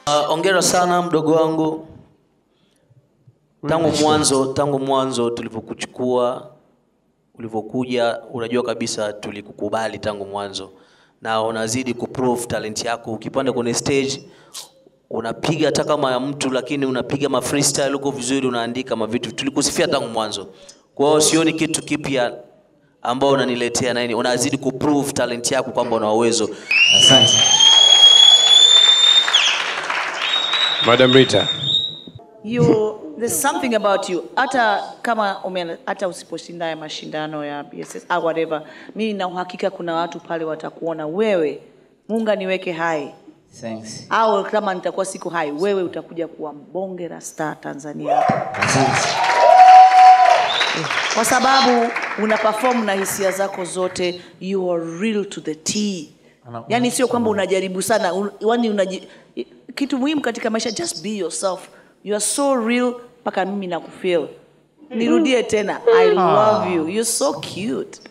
Uh, ongera sana mdogo wangu. Tangu mwanzo, tangu mwanzo tulipokuchukua, ulivyokuja, unajua kabisa tulikukubali tangu mwanzo, na unazidi kuprove talent yako. Ukipanda kwenye stage unapiga hata kama ya mtu, lakini unapiga ma freestyle uko vizuri, unaandika mavitu. Tulikusifia tangu mwanzo, kwa hiyo sioni kitu kipya ambao unaniletea nini. Unazidi kuprove talent yako kwamba una uwezo. Asante. Madam Rita. you there's something about you hata kama ume, hata usiposhinda ya mashindano ya BSS au whatever mimi na uhakika kuna watu pale watakuona wewe munga niweke hai Thanks. au kama nitakuwa siko hai wewe utakuja kuwa mbonge la star Tanzania Asante. kwa sababu una perform na hisia zako zote you are real to the T yani sio kwamba unajaribu sana un, yani unaji, kitu muhimu katika maisha just be yourself you are so real mpaka mimi nakufeel nirudie tena i love you you're so cute